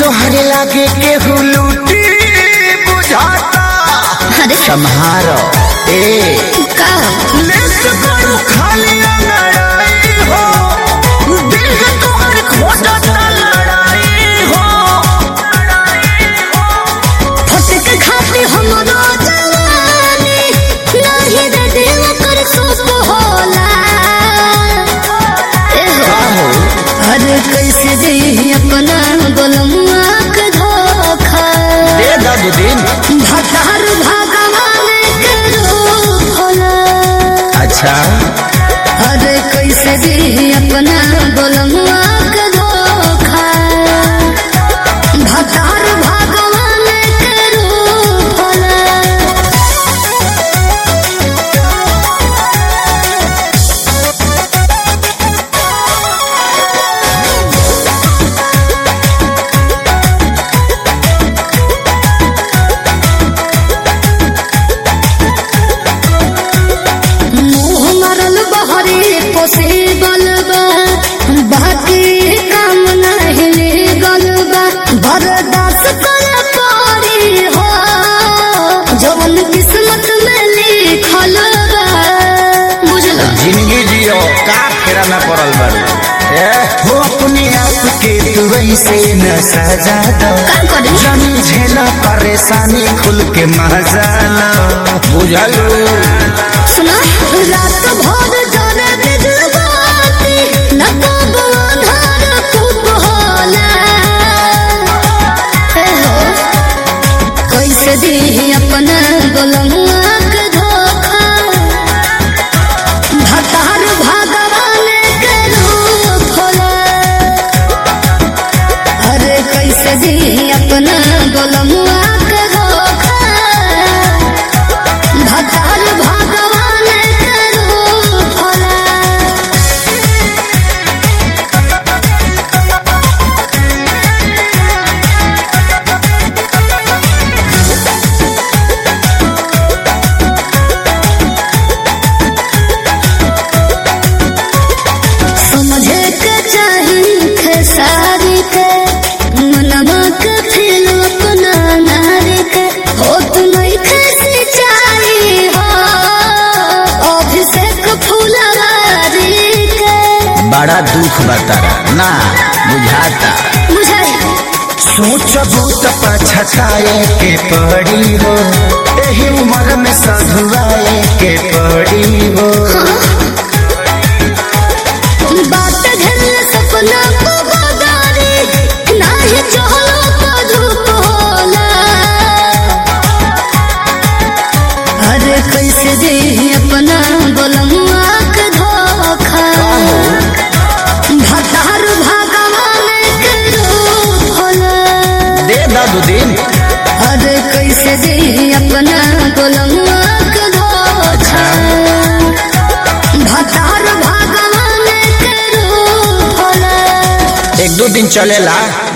तोहरे लागे केहू लूटी बुझाता अरे सम्हारो ए का लेस करू खाली लड़ाई हो दिल है तोहर खोजता लड़ाई हो फटक खाती हमरो जवानी नाही रे दिल कर सुख होला ए हो हो अरे कैसे दे अपना गोलमुआ के धोखा दे दब दिन भतार भगवान के रूप होला अच्छा अरे कैसे दे अपना गोलमुआ के धोखा भतार भगवान के रूप होला मुँह मरल बहरे पोसे गलबा बाकी काम नहीं गलबा बर्दाश्त कर पड़ी हो जवन किस्मत में लिखल बा बुझल जिंदगी जियो का फेरा में पड़ल बारू ए हो अपने आप के तू ऐसे न सजा दो का करी जानी झेला परेशानी खुल के मजा लो बुझलू सुना रात भर जाने बिजबाती न कब अन्हार खूब होला हे हो कैसे दी अपना गोलमुआ के धोखा भतार भगवान के रूप होला अरे कैसे दी अपना गोलमुआ के धोखा भगवान भगवान के रूप होला समझे के चाही खेसारी के मनवा के फिर अपना नारी के हो तुम्हें कैसी चाही हो अभिषेक फुलवारी के बड़ा दुख बतारा ना बुझाता बुझाई सोचबू तो पछताए के पड़ी हो एही उम्र में सधुआए के पड़ी हो बात घर सपना को बदारी नाही चहलो तो धूप होला अरे कैसे दे अपना गोलमुआ के धोखा भतार भगवान के रूप होला दे दू दिन अरे कैसे दे अपना गोलमुआ के धोखा भतार भगवान के रूप होला एक दो दिन चलेला